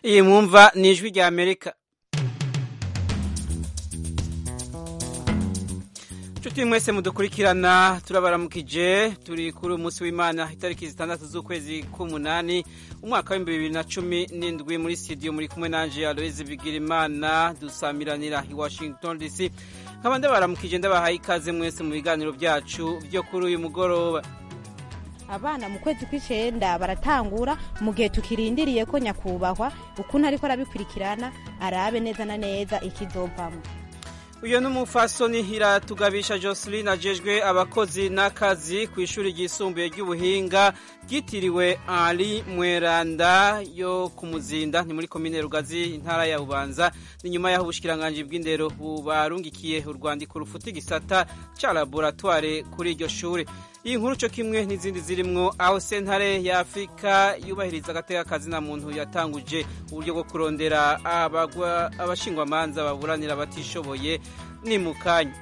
iyi mwumva ni ijwi rya amerika nshuti mwese mudukurikirana turabaramukije turi kuri umunsi w'imana itariki zitandatu z'ukwezi k'umunani umwaka w'ibihumbi bibiri na cumi n'indwi muri studio muri kumwe nanje aloise bigirimana dusamiranira i washington dc nkaba ndabaramukije ndabahaye ikaze mwese mu biganiro byacu byo kuri uyu mugoroba abana mu kwezi kw'icenda baratangura mu gihe tukirindiriye ko nyakubahwa ukuntu ariko arabikurikirana arabe neza na neza ikizovamo uyu ni umufasoni iratugabisha joseline ajejwe abakozi n'akazi ku ishuri ryisumbuye ry'ubuhinga ryitiriwe ari mweranda yo ku muzinda ni muri komine rugazi intara ya bubanza ni nyuma y'aho ubushikiranganji bw'indero bubarungikiye urwandiko rufuta igisata ca laboratware kuri iryo shuri iyi nkuru cyo kimwe n'izindi zirimwo aho sentare ya afurika yubahiriza agateka kazina muntu yatanguje uburyo bwo kurondera abashingwamanza baburanira abatishoboye ni mu kanya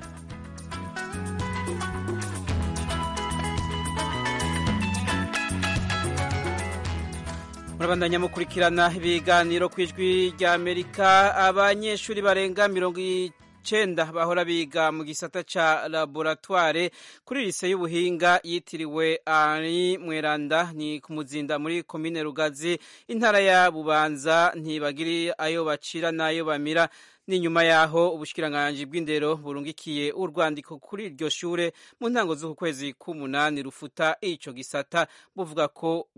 murabandanya mukurikirana ibiganiro ku ijwi rya amerika abanyeshuri barenga mirongo icenda bahora biga mu gisata ca laboratware kuri lise y'ubuhinga yitiriwe ari mweranda ni ku muzinda muri komine rugazi intara ya bubanza ntibagiri ayo bacira n'ayo bamira ni nyuma yaho ubushikiranganji bw'indero burungikiye urwandiko kuri iryo shure mu ntango z'uku kwezi k'umunani rufuta ico gisata buvuga ko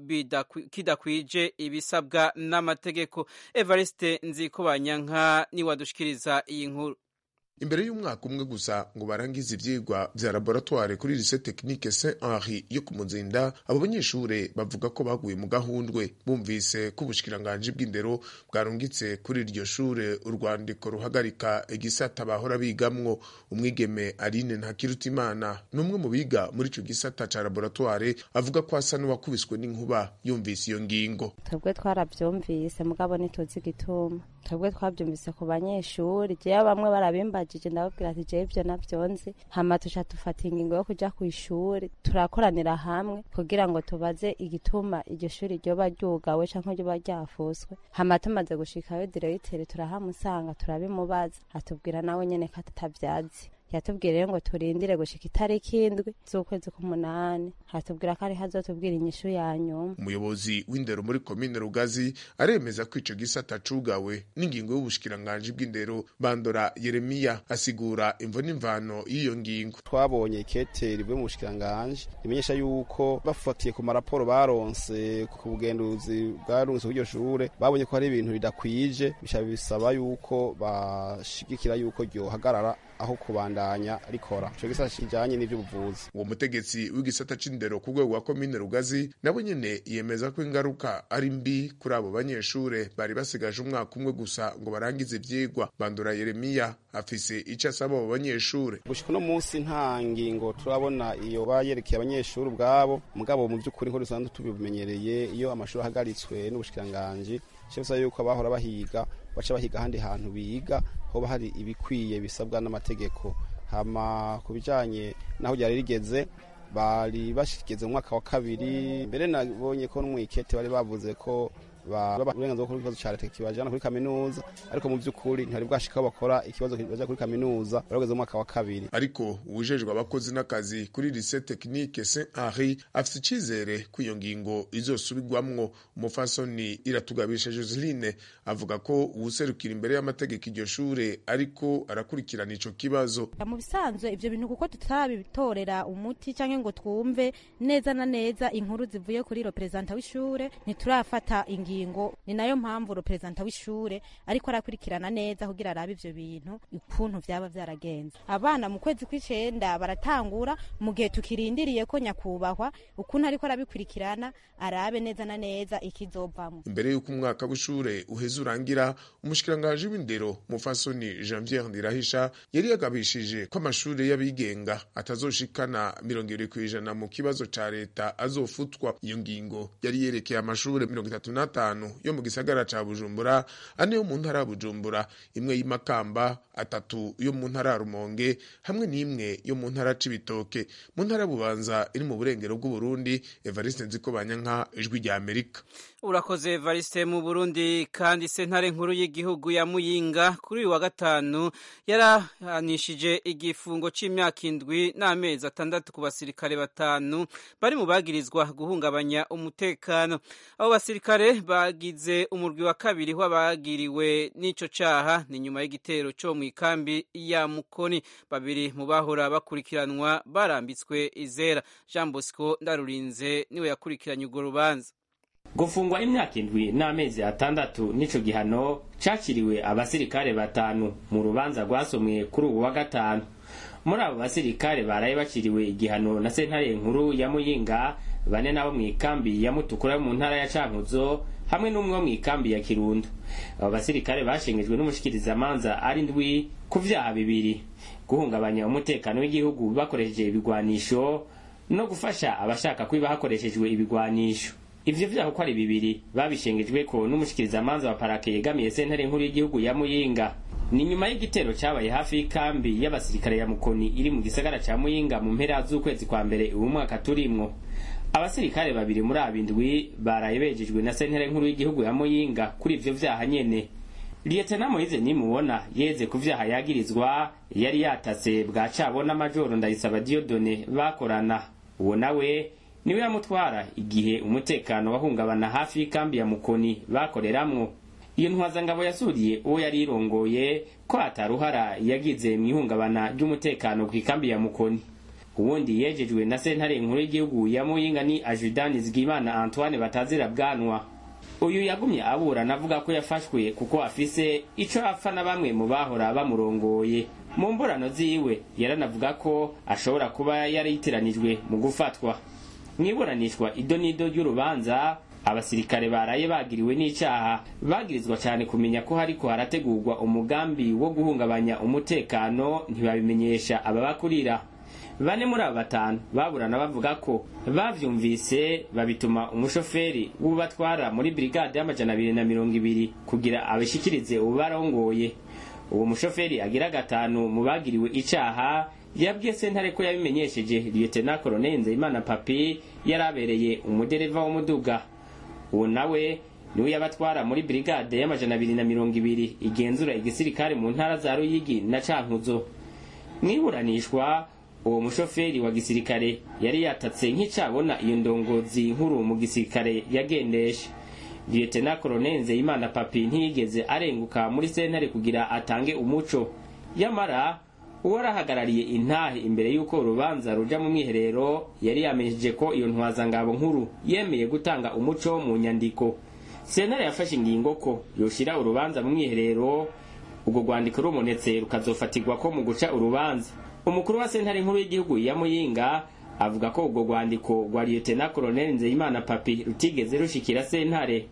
kidakwije ibisabwa n'amategeko evariste nzikobanyanka niwadushikiriza iyi nkuru imbere y'umwaka umwe gusa ngo barangize ivyigwa vya laboratoire kuri lycée technique Saint Henri yo ku Muzinda abo banyeshure bavuga ko baguye mu gahundwe bumvise ko ubushikiranganji bw'indero bwarungitse kuri iryo shure urwandiko ruhagarika igisata bahora bigamwo umwigeme Aline Ntakirutimana n'umwe mu biga muri ico gisata ca laboratoire avuga ko asa n'uwakubiswe n'inkuba yumvise iyo ngingo twebwe twaravyumvise mugabo ntituzi igituma twebwe twavyumvise ku banyeshuri jewe bamwe barabimbaje ndababwira ndababwira ati jewe ivyo navyonzi hama tuca dufata ingingo yo kuja kw'ishuri turakoranira hamwe kugira ngo tubaze igituma iryo shuri ryoba ryugawe canke ryoba ryafuswe hama tumaze gushikayo direyitere turahamusanga turabimubaza atubwira nawe nyene ko atavyazi yatubwira rero ngo turindire gushika itariki indwi z'ukwezi k'umunani hatubwira ko ari hazotubwira inyishu ya nyuma umuyobozi w'indero muri komine rugazi aremeza ko ico gisata cugawe n'ingingo y'ubushikiranganji bw'indero bandora yeremiya asigura imvo n'imvano y'iyo ngingo twabonye ikete rivuye mu bushikiranganji rimenyesha yuko bafatiye ku maraporo baronse ku bugenduzi bwarungitse kw'iryo shure babonye ko hari ibintu bidakwije bica bisaba yuko bashigikira yuko ryohagarara aho kubandanya rikora ico gisata kijanye n'ivy'ubuvuzi uwo mutegetsi w'igisata c'indero ku rwego rwa komine rugazi nabo nyene yemeza ko ingaruka ari mbi kuri abo banyeshure bari basigaje umwaka umwe gusa ngo barangize ivyigwa bandura yeremiya afise ico asaba abo banyeshure gushika uno munsi nta ngingo turabona iyo bayerekeye abanyeshuri ubwabo mugabo mu vy'ukuri nko dusanzwe tubimenyereye iyo amashuri ahagaritswe n'ubushikiranganji cyo yuko abahora bahiga baca bahiga ahandi hantu biga hoba hari ibikwiye bisabwa n'amategeko hama ku bijanye naho ryari rigeze bari bashigeze mu mwaka wa kabiri mbere nabonye ko n'umwikete bari bavuze ko uburenganzira bwo ikibazo cya leta kibajana kuri kaminuza ariko mu by'ukuri ntibari bwashika bakora ikibazo kibaja kuri kaminuza barageze mu mwaka wa kabiri ariko uwujejwe abakozi n'akazi kuri lycée technique Saint Henri afite icizere ko iyo ngingo izosubirwamwo umufasoni iratugabisha Joseline avuga ko uwuserukira imbere y'amategeko iryo shure ariko arakurikirana ico kibazo mu bisanzwe ivyo bintu kuko tutabitorera umuti canke ngo twumve neza na neza inkuru zivuye kuri representa w'ishure ntiturafata ingingo ingingo ni nayo mpamvu representa w'ishure ariko arakurikirana neza kugira arabe ivyo bintu ukuntu vyaba vyaragenze abana mu kwezi kw'icenda baratangura mu gihe tukirindiriye ko nyakubahwa ukuntu ariko arabikurikirana arabe neza na neza ikizovamwo imbere y'uko umwaka w'ishure uheze urangira umushikiranganji w'indero mufasoni janviere ndirahisha yari yagabishije ko amashure y'abigenga atazoshikana mirongo ibiri kw'ijana mu kibazo ca leta azofutwa iyo ngingo yari yerekeye amashure mirongo itatu n'atanu atanu yo mu gisagara ca bujumbura ane yo mu ntara ya bujumbura imwe y'imakamba atatu yo mu ntara ya rumonge hamwe n'imwe yo mu ntara c'ibitoke mu ntara ya bubanza iri mu burengero bw'uburundi evariste nzikobanyanka ijwi rya amerika urakoze evariste mu burundi kandi sentare nkuru y'igihugu ya muyinga kuri uyu wa gatanu yarahanishije igifungo c'imyaka indwi n'amezi atandatu ku basirikare batanu bari mu bagirizwa guhungabanya umutekano abo basirikare bagize umurwi wa kabiri w'abagiriwe n'ico caha ni nyuma y'igitero co mu ikambi ya mukoni babiri mu bahora bakurikiranwa barambitswe izera jean bosco ndarurinze niwe yakurikiranye urwo rubanza gufungwa imyaka indwi n'amezi atandatu n'ico gihano cakiriwe abasirikare batanu mu rubanza rwasomwe kuri ubu wa gatanu muri abo basirikare baraye baciriwe igihano na sentare nkuru ya muyinga bane nabo mu ikambi ya mutukura yo mu ntara ya cankuzo hamwe n'umwe wo mu ikambi ya kirundo abo basirikare bashengejwe n'umushikirizamanza ari ndwi ku vyaha bibiri guhungabanya umutekano w'igihugu bakoresheje ibigwanisho no gufasha abashaka kwiba hakoreshejwe ibigwanisho ivyo vyaha uko ari bibiri babishengejweko n'umushikirizamanza wa parake yegamiye sentare nkuru y'igihugu ya muyinga ni nyuma y'igitero cabaye hafi y'ikambi y'abasirikare ya mukoni iri mu gisagara ca muyinga mu mpera z'ukwezi kwa mbere uwu mwaka turimwo abasirikare babiri muri abindwi baraye bejejwe na sentare nkuru y'igihugu ya muyinga kuri ivyo vyaha nyene liyetena moyize nimubona yeze ku vyaha yagirizwa yari yatase bwa cabona majoro ndayisaba diyodone bakorana uwo nawe niwe yamutwara igihe umutekano wahungabana hafi y'ikambi ya mukoni bakoreramwo iyo ntwazangabo yasuriye uwo yari irongoye ko ataruhara yagize mu ihungabana ry'umutekano ku ikambi ya mukoni uwundi yejejwe na sentare nkuru y'igihugu ya muyinga ni ajudani zigimana antoine batazira bwanwa uyu yagumye aburana avuga ko yafashwe kuko afise ico apfa na bamwe mu bahora bamurongoye mu mburano ziwe yaranavuga ko ashobora kuba yari yitiranijwe mu gufatwa mwiburanishwa ido n'ido ry'urubanza abasirikare baraye bagiriwe n'icaha bagirizwa cyane kumenya ko hariko harategurwa umugambi wo guhungabanya umutekano ntibabimenyesha ababakurira bane muri abo batanu baburana bavuga ko bavyumvise babituma umushoferi w'ubatwara muri brigade y'amajana abiri na mirongo ibiri kugira abishikirize ubarongoye uwo mushoferi agira gatanu mu bagiriwe icaha yabwiye sentare ko yabimenyesheje lieutenant colonel nzeyimana papi yari abereye umudereva w'umuduga uwo nawe niwe yabatwara muri brigade y'amajana abiri na mirongo ibiri igenzura igisirikare mu ntara za ruyigi na cankuzo mwiburanishwa uwo mushoferi wa gisirikare yari yatatse nk'icabona iyo ndongozi nkuru mu gisirikare yagendesha lieutenant colonel nzeyimana papi ntiyigeze arenguka muri sentare kugira atange umuco yamara uwarahagarariye intahe imbere y'uko urubanza ruja mu mwiherero yari yamenyesheje ko iyo ntwazangabo nkuru yemeye gutanga umuco mu nyandiko sentare yafashe ingingo ko yoshira urubanza mu mwiherero ubwo rwandiko rumonetse rukazofatirwa ko mu guca urubanza umukuru wa sentare nkuru y'igihugu ya muyinga avuga ko ubwo rwandiko rwa lieutenant colonel nzeyimana papi rutigeze rushikira sentare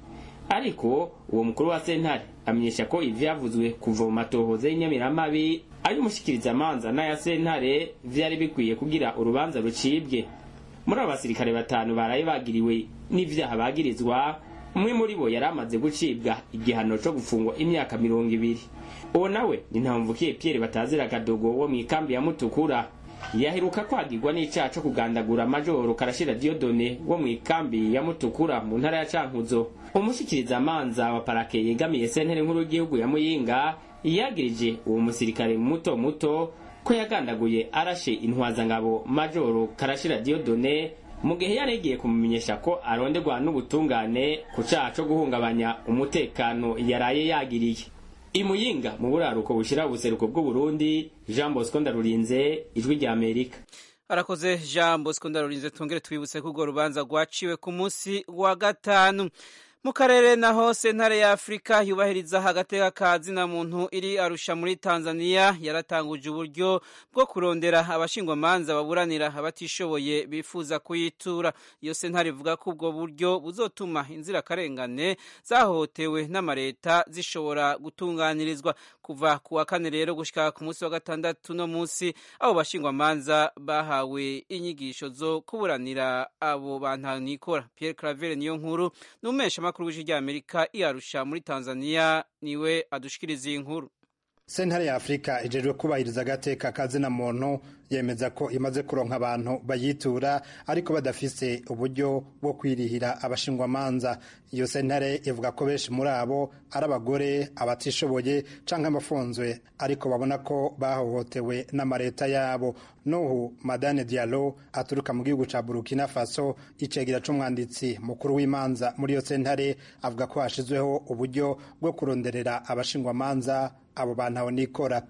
ariko uwo mukuru wa sentare amenyesha ko ivyavuzwe kuva mu matohoza y'inyamiramabi ay'umushikirizamanza n'aya sentare vyari bikwiye kugira urubanza rucibwe muri abo basirikare batanu baraye bagiriwe n'ivyaha bagirizwa umwe muri bo yari amaze gucibwa igihano co gufungwa imyaka mirongo ibiri uwo nawe ni ntamvukiye pierre batazira kadogo wo mw'ikambi ya mutukura yaheruka kwagirwa n'icaha co kugandagura majoro karashira diodone wo mw'ikambi ya mutukura mu ntara ya cankuzo umushikirizamanza wa parake yegamiye sentere nkuru y'igihugu ya muyinga yagirije uwo musirikare muto muto ko yagandaguye arashe intwazangabo majoro karashira diodone mu gihe yari yagiye kumumenyesha ko aronderwa n'ubutungane ku caha co guhungabanya umutekano yaraye yagiriye imuyinga mu buraruko bushira ubuseruko bw'uburundi jean bosco ndarurinze ijwi rya amerika arakoze jean bosco ndarurinze tongere twibutse ko urwo rubanza rwaciwe ku munsi wa gatanu mu karere naho sentare ya afurika yubahiriza agateka ka zina muntu iri arusha muri tanzania yaratanguje uburyo bwo kurondera abashingwamanza baburanira abatishoboye bifuza kuyitura iyo sentare ivuga ko ubwo buryo buzotuma inzirakarengane zahohotewe n'amareta zishobora gutunganirizwa kuva ku wa kane rero gushika ku munsi wa gatandatu no munsi abo bashingwamanza bahawe inyigisho zo kuburanira abo bantanikora Pierre Claver niyo nkuru n'umesha makuru w'ijwi ry'Amerika iyarusha muri Tanzania niwe adushikiriza iyi nkuru sentare ya afurika ijejwe kubahiriza agateka kazina muntu yemeza ko imaze kuronka abantu bayitura ariko badafise uburyo bwo kwirihira abashingwamanza iyo sentare ivuga ko benshi muri abo ari abagore abatishoboye canke abafunzwe ariko babona ko bahohotewe n'amareta yabo nuhu madane dialo aturuka mu gihugu ca burkina faso icegera c'umwanditsi mukuru w'imanza muri iyo sentare avuga ko hashizweho uburyo bwo kuronderera abashingwamanza abo bantu aho nikora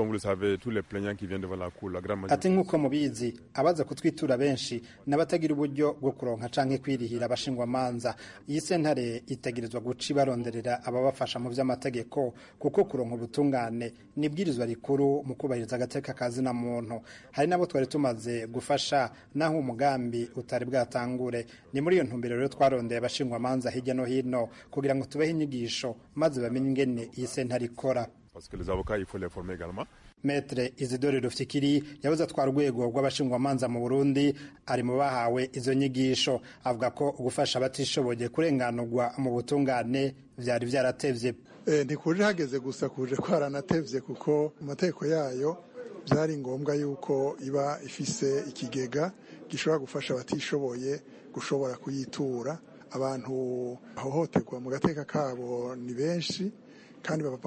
ati nk'uko mubizi abaza kutwitura benshi n'abatagira uburyo bwo kuronka canke kwirihira abashingwamanza iyi sentare itegerezwa guca ibaronderera ababafasha mu vy'amategeko kuko kuronka ubutungane nibwirizwa rikuru mu kubahiriza agateka kazina muntu hari nabo twari tumaze gufasha naho umugambi utari bwatangure ni muri iyo ntumbero rero twarondeye abashingwamanza hirya no hino kugira ngo tubehe inyigisho maze bamenye ingene iyi sentare ikora parce que les avocats, il faut les former également. Metre Isidore Rufikiri yabuze atwara urwego rw'abashingwamanza mu Burundi ari mu bahawe izo nyigisho avuga ko gufasha abatishoboye kurenganurwa mu butungane vyari vyaratevye e, ntikuje hageze gusa kuje kwaranatevye kuko mu mategeko yayo byari ngombwa yuko iba ifise ikigega gishobora gufasha abatishoboye gushobora kuyitura abantu bahohoterwa mu gateka kabo ni benshi kandi bava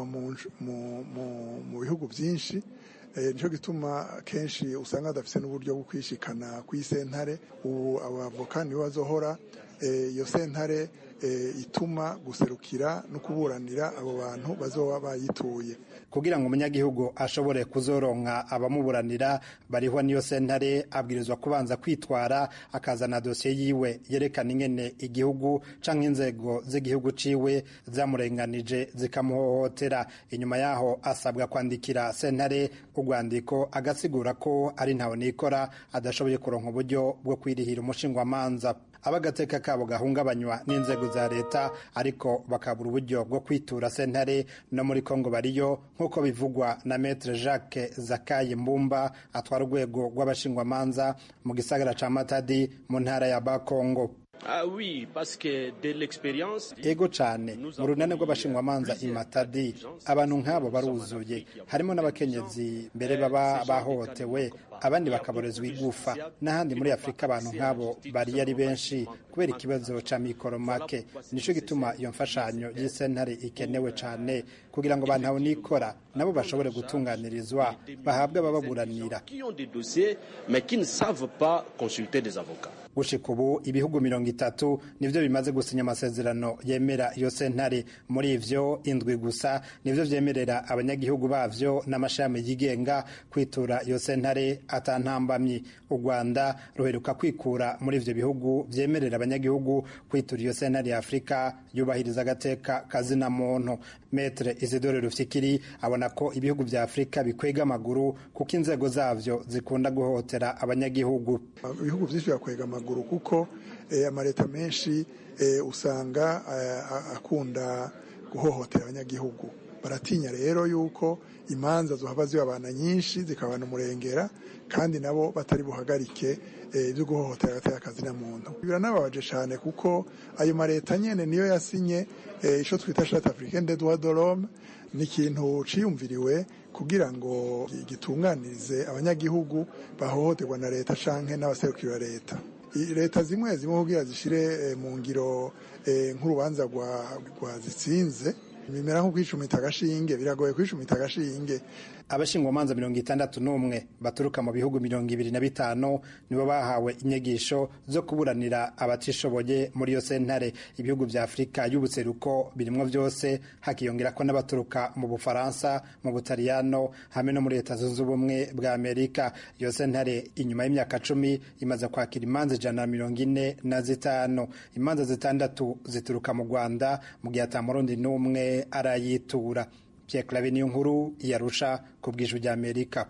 mu bihugu byinshi nicyo gituma kenshi usanga badafite n'uburyo bwo kwishikana ku isentare ubu abavoka nibo bazohora iyo sentare ituma guserukira no kuburanira abo bantu bazoba bayituye kugira ngo umunyagihugu ashobore kuzoronka abamuburanira barihwa n'iyo sentare abwirizwa kubanza kwitwara akazana dosiye yiwe yerekana ingene igihugu canke inzego z'igihugu ciwe zamurenganije zikamuhohotera inyuma yaho asabwa kwandikira sentare urwandiko agasigura ko ari ntawe nikora adashoboye kuronka uburyo bwo kwirihira umushingwamanza abagateka kabo gahungabanywa n'inzego za leta ariko bakabura uburyo bwo kwitura sentare no muri kongo bariyo nk'uko bivugwa na metre jacques zakaye mbumba atwara urwego rw'abashingwamanza mu gisagara ca matadi mu ntara ya bakongo Ah oui, parce que de l'expérience ego cane mu runane rw'abashingwamanza imatadi abantu nk'abo baruzuye harimo n'abakenyezi mbere baba bahohotewe abandi bakaborezwa igufa n'ahandi muri afurika abantu nk'abo bari ari benshi kubera ikibazo ca mikoro make nico gituma iyo mfashanyo y'isentare ikenewe cane kugira ngo abantu abo nikora nabo bashobore gutunganirizwa bahabwe abababuranira gushika ubu ibihugu mirongo itatu nivyo bimaze gusinya amasezerano yemera iyo sentare muri ivyo indwi gusa nivyo vyemerera abanyagihugu bavyo n'amashami yigenga kwitura iyo sentare atantambamyi u rwanda ruheruka kwikura muri ivyo bihugu vyemerera abanyagihugu kwitura iyo sentare ya afurika yubahiriza agateka kazina muntu metre isidore rufyikiri abona ko ibihugu vya afurika bikwega amaguru kuko inzego zavyo zikunda guhohotera abanyagihugu ibihugu vyinshi birakwega amaguru kuko amaleta menshi usanga akunda guhohotera abanyagihugu baratinya rero yuko imanza zohava zibabana nyinshi zikabana umurengera kandi nabo batari buhagarike ibyo guhohotera agateka kazina muntu biranababaje cyane kuko ayo maleta nyene niyo yasinye ico twita charte africaine des droits de l'homme ni ikintu ciyumviriwe kugira ngo gitunganirize abanyagihugu bahohoterwa na leta canke n'abaserukira leta leta zimwe zimwe kugira zishire mu ngiro nk'urubanza rwa zitsinze bimera nko kwicumita agashinge biragoye kwicumita agashinge abashingwamanza mirongo itandatu n'umwe baturuka mu bihugu mirongo ibiri na bitanu nibo bahawe inyigisho zo kuburanira abatishoboye muri iyo sentare ibihugu vya afurika y'ubuseruko birimwo vyose hakiyongera ko n'abaturuka mu bufaransa mu butaliyano hamwe no muri leta zunze ubumwe bwa amerika iyo sentare inyuma y'imyaka cumi imaze kwakira imanza ijana na mirongo ine na zitanu imanza zitandatu zituruka mu rwanda mu gihe ata murundi n'umwe arayitura Pierre Claver niyo nkuru yarusha ku bw'ijwi ry'Amerika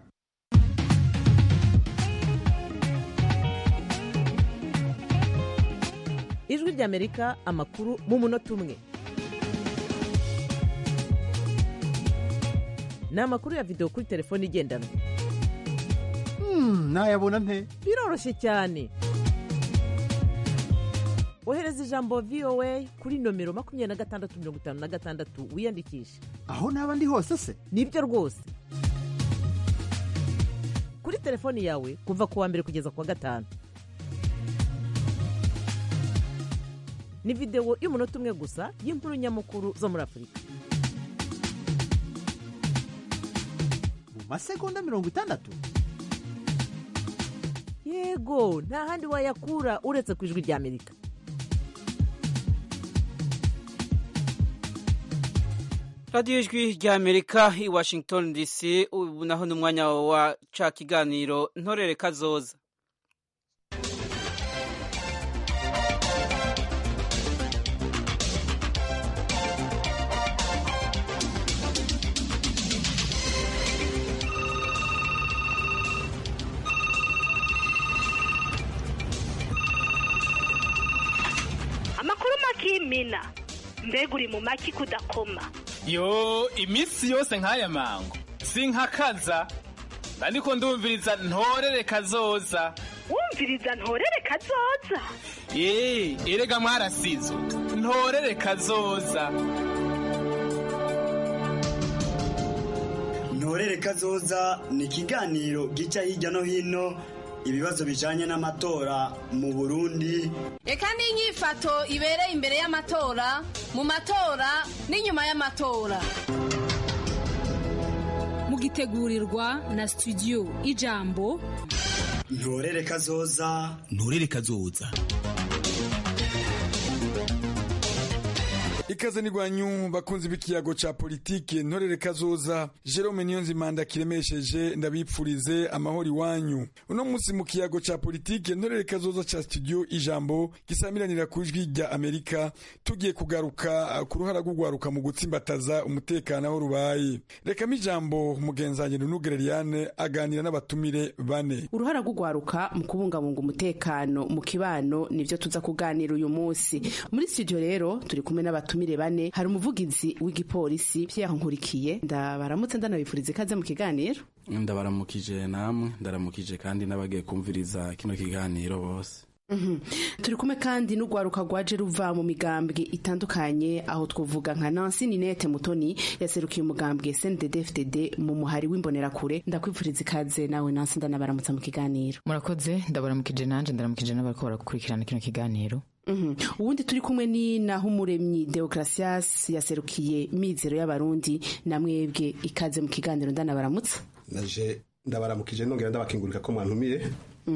ijwi ry'Amerika amakuru mu munota umwe ni amakuru ya videwo kuri telefone igendanwa nayabona nte biroroshye cyane ohereza ijambo voa kuri nomero makumyabiri na gatandatu mirongo itanu na gatandatu wiyandikishe aho naba ndi hose se nibyo rwose kuri telefoni yawe kuva ku wa mbere kugeza ku wa gatanu ni videwo y'umunota umwe gusa y'inkuru nyamukuru zo muri afurika mu masegonda mirongo itandatu yego nta handi wayakura uretse ku ijwi ry'amerika radiyo ijwi ry'amerika i washington dc ubu naho ni umwanya wa ca kiganiro ntorere kazoza amakuru makimina mbega uri mu maki kudakoma yo iminsi yose nk'aya mango sinkakaza ariko ndumviriza ntorere kazoza wumviriza ntorere kazoza eee erega mwarasizo ntorere kazoza ntorere kazoza ni ikiganiro gica hirya no hino ibibazo bijanye n'amatora mu burundi reka n'inyifato ibereye imbere y'amatora mu matora n'inyuma y'amatora mugitegurirwa na studio ijambo ntorere kazoza ntorere kazoza ikaze nigwanyu bakunzi b'ikiyago ca politike ntorere kazoza Jerome Niyonzimanda kiremesheje ndabipfurize amahoro iwanyu uno munsi mu kiyago ca politike ntorere kazoza ca studio ijambo gisamiranira ku ijwi rya Amerika tugiye kugaruka ku ruhara rw'ugwaruka mu gutsimbataza umutekano aho rubaye reka ijambo mugenzanye Nugereriane aganira n'abatumire bane uruhara rw'ugwaruka mu kubungabunga umutekano mu kibano nivyo tuza kuganira uyu munsi muri studio rero turi kumwe n'abatumire bane hari umuvugizi w'igipolisi Pierre Nkurikiye ndabaramutse ndanabifuriza ikaze mu kiganiro ndabaramukije namwe ndaramukije kandi n'abagiye kumviriza kino kiganiro bose turi kumwe kandi n'urwaruka rwaje ruva mu migambwe itandukanye aho twavuga nka Nancy Ninette Mutoni yaserukiye umugambwe CNDD-FDD mu muhari w'imbonerakure ndakwifuriza ikaze nawe Nancy ndanabaramutsa mu kiganiro murakoze ndabaramukije nanje ndaramukije n'abariko barakurikirana kino kiganiro ubundi turi kumwe ni naho umuremyi Deogratias yaserukiye mizero y'abarundi na mwebwe ikaze mu kiganiro ndanabaramutsa naje ndabaramukije nongera ndabakingurika ko mwantumire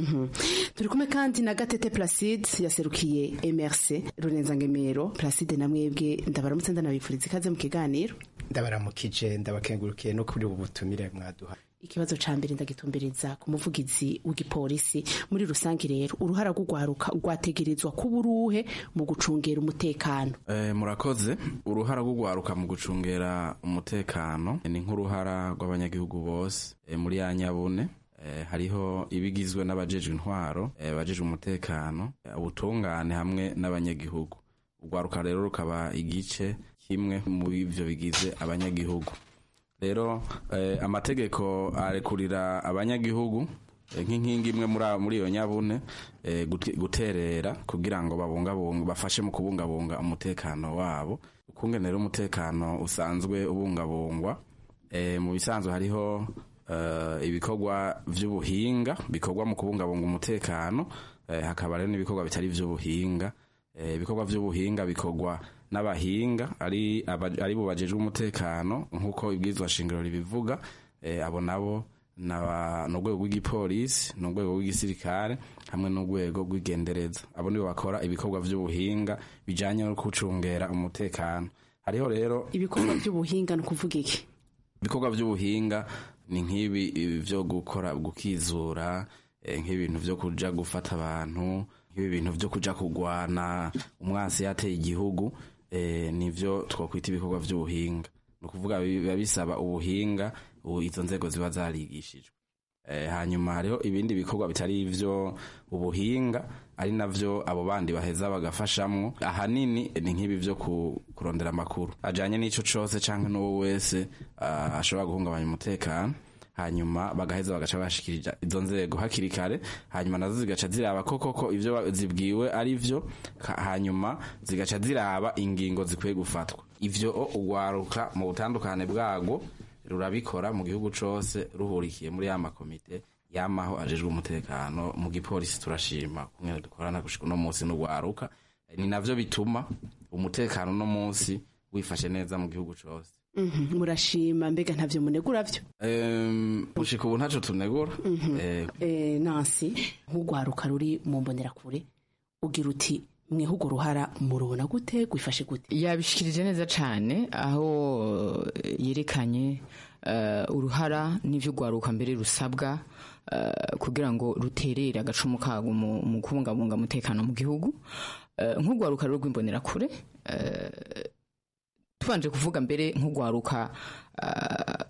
turi kumwe kandi na gatete placide yaserukiye mrc runenzangemero placide na mwebwe ndabaramutse ndanabifuriza ikaze mu kiganiro ndabaramukije ndabakengurukiye no kuri ubu butumire mwaduha ikibazo ca mbere ndagitumbiriza ku muvugizi w'igipolisi muri rusange rero uruhara rw'ugwaruka rwategerezwa kuba uruhe mu gucungera umutekano e, murakoze uruhara rw'ugwaruka mu gucungera umutekano ni nk'uruhara rw'abanyagihugu bose e, muri ya nyabune e, hariho ibigizwe n'abajejwe intwaro e, abajejwe umutekano ubutungane hamwe n'abanyagihugu urwaruka rero rukaba igice kimwe mu ivyo bigize abanyagihugu rero eh, amategeko arekurira abanyagihugu eh, nk'inkingi imwe muri iyo nyabune eh, guterera kugira ngo babungabunga bafashe mu kubungabunga umutekano wabo ukungene rero umutekano usanzwe ubungabungwa eh, mu bisanzwe hariho eh, ibikorwa vy'ubuhinga bikorwa mu kubungabunga umutekano eh, hakaba rero n'ibikorwa bitari vy'ubuhinga ibikorwa eh, vy'ubuhinga bikorwa n'abahinga ari ari bo bajejwe umutekano nk'uko ibwirizwa shingiro ribivuga eh, abo nabo n'urwego rw'igipolisi n'urwego rw'igisirikare hamwe n'urwego rw'igendereza abo nibo bakora ibikorwa vy'ubuhinga bijanye no gucungera umutekano hariho rero ibikorwa vy'ubuhinga ni ukuvuga iki ibikorwa vy'ubuhinga ni nk'ibi vyo gukora gukizura eh, nk'ibintu vyo kuja gufata abantu nk'ibi bintu vyo kuja kugwana umwasi yateye igihugu eh, nivyo twakwita ibikorwa vy'ubuhinga ni ukuvuga biba bisaba ubuhinga izo nzego ziba zarigishijwe eh, hanyuma hariho ibindi bikorwa bitari ivyo ubuhinga ari navyo abo bandi baheza bagafashamwo ahanini ni nk'ibi vyo ku, kurondera amakuru ajanye n'ico cose canke n'uwo wese uh, ashobora guhungabanya umutekano hanyuma bagaheza bagaca bashikirija izo nzego hakiri kare hanyuma nazo zigaca ziraba ko koko ivyo ba- zibwiwe ari vyo ka- hanyuma zigaca ziraba ingingo zikwiye gufatwa ivyo o, ugwaruka mu butandukane bwago rurabikora mu gihugu cose ruhurikiye muri ya makomite yamaho ajejwe umutekano mu gipolisi turashima kumwe dukorana gushika uno munsi n'ugwaruka ni navyo bituma umutekano uno munsi wifashe neza mu gihugu cose Mhm, murashima mbega ntavyo munegura vyo Em, gushika ubu ntaco tunegura Eh, Eh, nansi nk'urwaruka ruri mu mbonerakure ugira uti mweho urwo ruhara murubona gute gwifashe gute yabishikirije neza cyane aho eh, yerekanye eh, uruhara n'ivyo rwaruka mbere rusabwa eh, kugira ngo ruterere agacumu kago mu mu kubungabunga umutekano mu gihugu Eh, nk'urwaruka rero rw'imbonerakure eh, tubanje kuvuga mbere nk'urwaruka eh,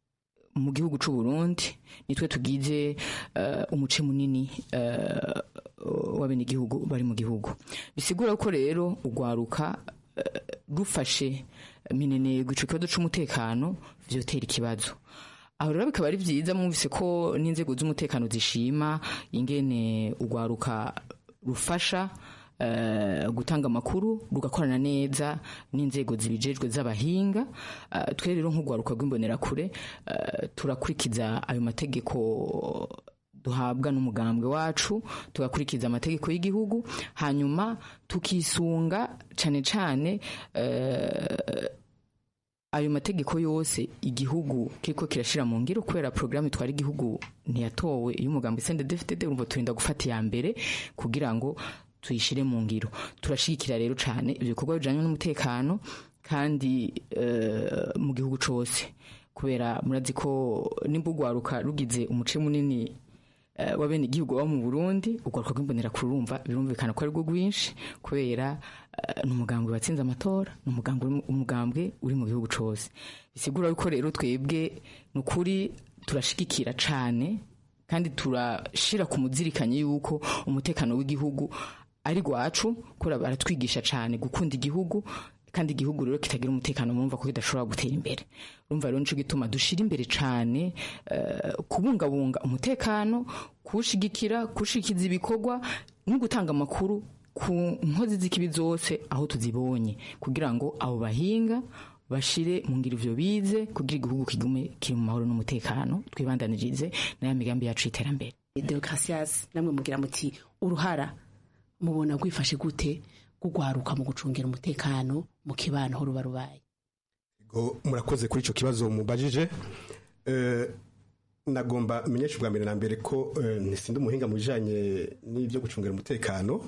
mu gihugu c'u Burundi nitwe tugize eh, umuce munini eh, w'abenegihugu bari mu gihugu bisigura ko rero urwaruka eh, rufashe minenegwe ico kibazo c'umutekano vyotera ikibazo aho rero bikaba ari vyiza mwumvise ko n'inzego z'umutekano zishima ingene urwaruka rufasha eh, gutanga amakuru rugakorana neza n'inzego zibijejwe z'abahinga Eh, twe rero nk'urwaruka rw'imbonerakure eh, turakurikiza ayo mategeko duhabwa n'umugambwe wacu tugakurikiza amategeko y'igihugu hanyuma tukisunga cane cane eh, ayo mategeko yose igihugu kiriko kirashira mu ngiro kubera programme itwara igihugu ntiyatowe y'umugambi CNDD-FDD urumva turinda gufata iya mbere kugira ngo tuyishire mu ngiro turashigikira rero cane ivyo bikorwa bijanye n'umutekano kandi eh, mu gihugu cose kubera murazi ko nimba urwaruka rugize umuce munini eh, w'abene igihugu baba mu Burundi urwaruka rw'imbonera kurumva birumvikana ko ari rwo rwinshi kubera eh, ni umugambwe watsinze amatora ni umugambwe uri mu- umugambwe uri mu gihugu cose bisigura yuko rero twebwe ni ukuri turashigikira cane kandi turashira ku muzirikanye yuko umutekano w'igihugu ari rwacu kubera baratwigisha cane gukunda igihugu kandi igihugu rero kitagira umutekano murumva ko kidashobora gutera imbere urumva rero nico gituma dushira imbere cane eh, kubungabunga umutekano kuwushigikira kuwushikiza ibikorwa no gutanga amakuru ku nkozi z'ikibi zose aho tuzibonye kugira ngo abo bahinga bashire mu ngiro ivyo bize kugira igihugu kigume kiri mu mahoro n'umutekano twibandanirize n'aya migambi yacu y'iterambere Deocasias namwe mugira muti uruhara mubona gwifashe gute gugwaruka mu gucungira umutekano mu kibano aho ruba rubaye Go murakoze kuri ico kibazo mubajije eh nagomba menyesha ubwa mbere na mbere ko eh, ntisinde umuhinga mu bijanye n'ibyo gucungira umutekano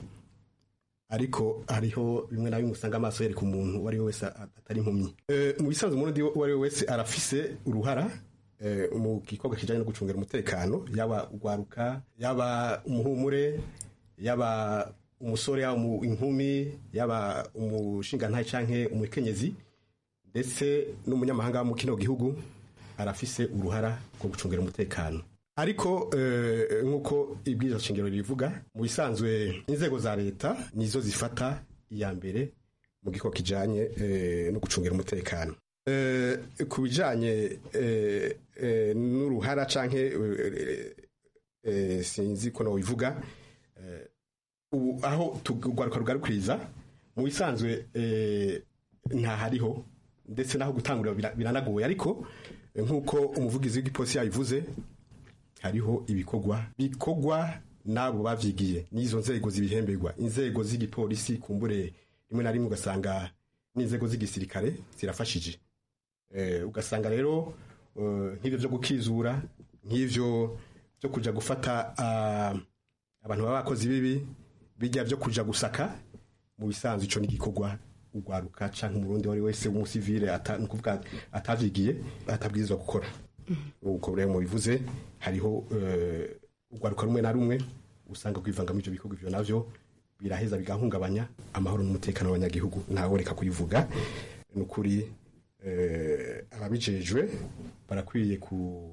ariko hariho bimwe na bimwe usanga amaso yereka umuntu uwo ari we wese a- atari impumyi Eh, mu bisanzwe umurundi uwo ari we wese arafise uruhara eh, mu gikorwa kijanye no gucungira umutekano yaba ugwaruka yaba umuhumure yaba umusore yaba umu- inkumi yaba umushingantahe canke umukenyezi ndetse n'umunyamahanga wo mu kino gihugu arafise uruhara rwo gucungira umutekano ariko eh, nk'uko ibwirizwa shingiro rivuga mu bisanzwe inzego za leta nizo zifata iya mbere mu gikorwa kijanye eh, no gucungira umutekano Eh, ku bijanye eh, eh, n'uruhara canke eh, eh, sinzi ko nobivuga eh, ubu aho tugwaruka rugarukiriza mu bisanzwe eh, ntahariho ndetse naho gutangurira bira- biranagoye ariko eh, nk'uko umuvugizi w'igipolisi yabivuze hariho ibikorwa bikorwa n'abo bavyigiye n'izo nzego zibihemberwa inzego z'igipolisi kumbure rimwe na rimwe ugasanga n'inzego z'igisirikare zirafashije eh, ugasanga rero eh, nk'ivyo vyo gukizura nk'ivyo vyo kuja gufata ah, abantu baba bakozi bibi bijya vyo kuja gusaka mu bisanzwe ico n'igikorwa ugwaruka canke umurundi wari wese w'umusivile ata- ni ukuvuga atavyigiye atabwirizwa gukora uko rero mubivuze hariho eh, ugwaruka rumwe na rumwe usanga kwivanga muri ivyo bikorwa ivyo navyo biraheza bigahungabanya amahoro n'umutekano w'abanyagihugu ntaworeka kubivuga ni ukuri eh, ababijejwe barakwiye ku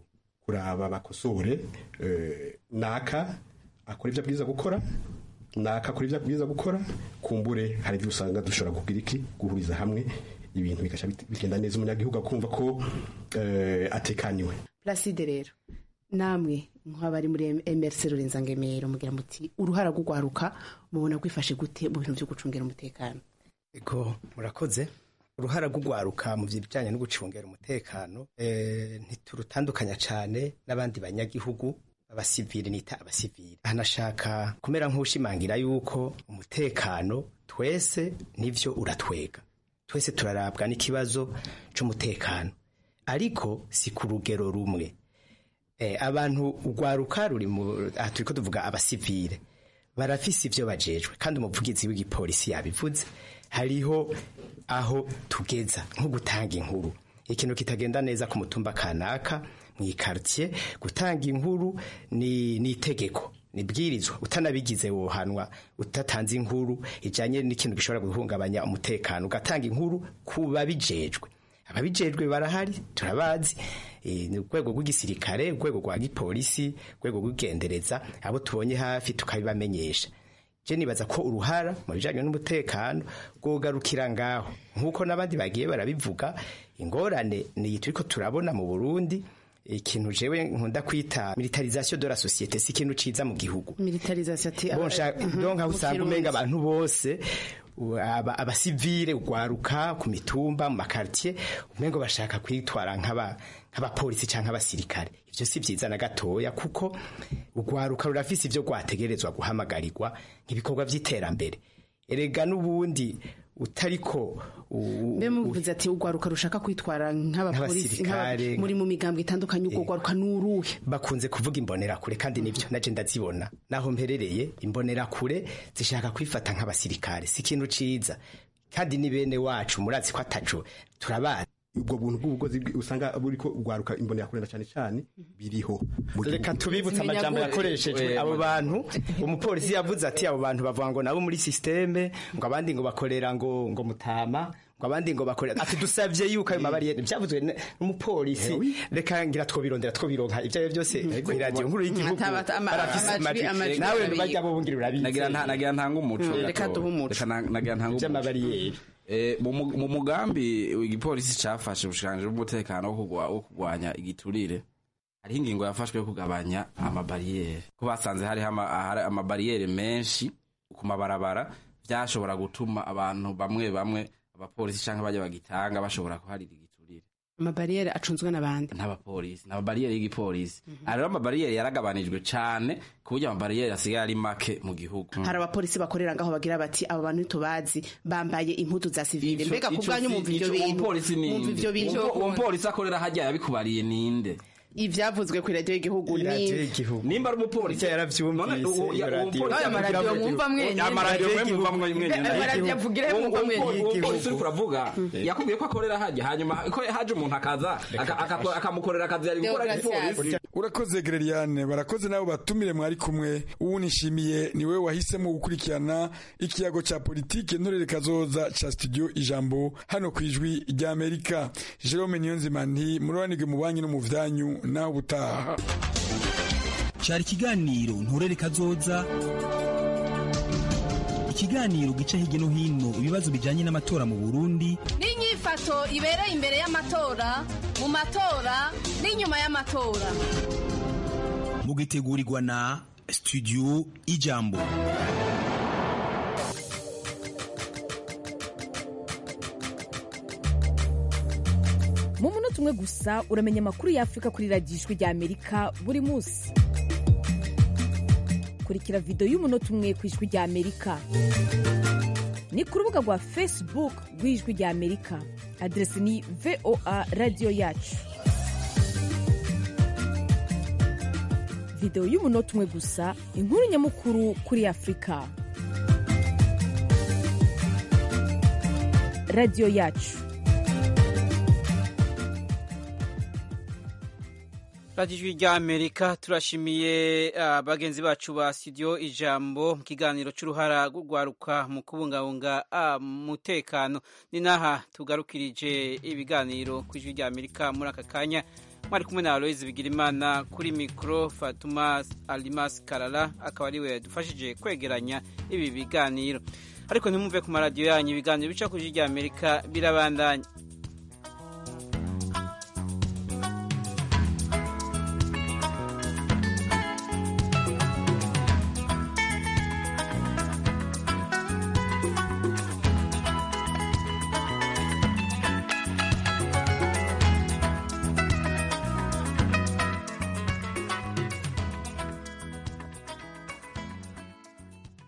kuraba bakosore eh, naka akora ibyo abwiza gukora naka akora ibyo abwiza gukora kumbure hari ibyo usanga dushobora kugira iki guhuriza hamwe ibintu bigaca bit- bigenda neza umunyagihugu akumva ko eh, atekaniwe Placide rero namwe nk'abari muri MRC Rurenza Ngemero mugira muti uruhara rw'ugwaruka mubona gwifashe gute mu bintu byo gucungera umutekano ego murakoze uruhara rw'ugwaruka mu bijyanye no gucungera umutekano eh, ntiturutandukanya cyane n'abandi banyagihugu abasivili nita abasivili ahanashaka kumera nk'ushimangira yuko umutekano twese nivyo uratwega twese turarabwa n'ikibazo c'umutekano ariko si ku rugero rumwe eh, abantu ugwaruka ruri mu aha turiko tuvuga abasivile barafise ivyo bajejwe kandi umuvugizi w'igipolisi yabivuze hariho aho tugeza nko gutanga inkuru ikintu kitagenda neza ku mutumba kanaka mu ikartier gutanga inkuru ni ni itegeko nibwirizwa utanabigize wohanwa utatanze inkuru ijanye n'ikintu gishobora guhungabanya umutekano ugatanga inkuru ku babijejwe ababijejwe barahari turabazi eh, ni urwego rw'igisirikare urwego rwa gipolisi urwego rw'igendereza abo tubonye hafi tukabibamenyesha je nibaza ko uruhara mu bijanye n'umutekano rwogarukira ngaho nk'uko n'abandi bagiye barabivuga ingorane ni turiko turabona mu burundi ikintu jewe nkunda kwita militarisation de la société si ikintu ciza mu gihugu militarisation ati bonsha Mhm, donc aho mu usanga Kirundi. umenga abantu bose u- aba- abasivile ugwaruka ku mitumba mu makartier umengo bashaka kwitwara nk'aba nk'abapolisi canke abasirikare ivyo si vyiza na gatoya kuko ugwaruka rurafise ivyo rwategerezwa guhamagarirwa nk'ibikorwa vy'iterambere erega n'ubundi utariko u- mbe muvuze ati ugwaruka rushaka kwitwara nk'abapolisi Nk'abasirikare. nk'aba- muri mu migambwe itandukanye ubwo gwaruka nuruhe bakunze kuvuga imbonerakure kandi nibyo naje ndazibona naho mperereye imbonerakure zishaka kwifata nk'abasirikare si ikintu ciza kandi ni bene wacu murazi ko ataco turabazi ubwo buntu bw'ubugozi bwi- usanga buriko ugwaruka imbonera kurenda cyane cyane biriho mu reka gihugu. tubibutse amajambo yakoreshejwe abo bantu umupolisi yavuze ati abo bantu bavuga ngo nabo muri systeme ngo abandi ngo bakorera ngo ngo mutama ngo abandi ngo bakorera ati dusavye yuko ayo mabariyeri byavuzwe ne- n'umupolisi reka ngira twobirondera twobironka ibyo ari byo byose ku radio nkuru y'igihugu Ataba- ama- barafise amajwi- amajwi. amajwi nawe arabizi. bajya bubungira urabizi nagira nta- nagira ntanga umuco Mm, gato. reka duhe umuco. Reka na- nagira ntanga umuco Vy'amabariyeri. Eh, mu mu- mu mugambi igipolisi cafashe ubushikiranganji bw'umutekano wo kugwa- wo kurwanya igiturire hariho ingingo yafashwe yo kugabanya amabariyeri ko basanze hariho ama- ahari amabariyeri menshi ku mabarabara vyashobora gutuma abantu bamwe bamwe abapolisi canke bajya bagitanga bashobora kuharira igiturire amabariyeri acunzwe n'abandi n'abapolisi n'amabariyeri y'igipolisi aha rero amabariyeri yaragabanijwe cane ku buryo amabariyeri asigaye ari make mu gihugu hari abapolisi bakorera ngaho bagira bati abo bantu ntitubazi bambaye impuzu za sivile Ico- mbega ku ico bwanyu si- mumva ivyo ico- bintu umupolisi ni mumva inde? ivyo bintu Uwo- uwo mupolisi akorera hajya yabikubariye ninde ivyavuzwe ku radio y'igihugu ni nimba ari umupolisi yaravyumvise uwo- iyo uwo radio. mupolisi Ayo maradiyo yavugira- mwumva mwenyene. amaradiyo mwe mwumva mwe mwenyene. Ayo maradiyo avugira Uwo- mwumva uwo- mwenyene. uwo mupolisi uriko uravuga yakubwiye ko akorera hajya hanyuma ko haje umuntu akaza aka- aka- akamukorera akazi yari gukora igipolisi urakoze gereriane barakoze nabo batumire mwari kumwe ubu nishimiye ni wowe wahisemo gukurikirana ikiyago cya politike ntorere kazoza ca studio ijambo hano ku ijwi rya amerika jerome niyonzima nti murobanirwe mu banki no mu vyanyu naho ubutaha cyari ikiganiro nturere kazoza ikiganiro gica hirya no hino ibibazo bijyanye n'amatora mu burundi n'inyifato ibereye imbere y'amatora mu matora n'inyuma y'amatora mugitegurirwa na studio ijambo mu munota umwe gusa uramenya amakuru y'afurika kuri radiyo ijwi rya amerika buri munsi kurikira videwo y'umunota umwe ku ijwi rya amerika ni ku rubuga rwa facebook rw'ijwi rya amerika aderesi ni voa radiyo yacu videwo y'umunota umwe gusa inkuru nyamukuru kuri afurika radiyo yacu radiyo ijwi rya amerika turashimiye ah, bagenzi bacu ba studio ijambo mu kiganiro cy'uruhara rw'urwaruka mu kubungabunga ah, umutekano ni n'aha tugarukirije ibiganiro ku ijwi rya amerika muri aka kanya mwari kumwe na aloyizi bigirimana kuri mikoro fatuma alimas karara akaba ariwe yadufashije kwegeranya ibi biganiro ariko ntimwumve ku maradiyo yanyu ibiganiro bica ku ijwi rya amerika birabandanya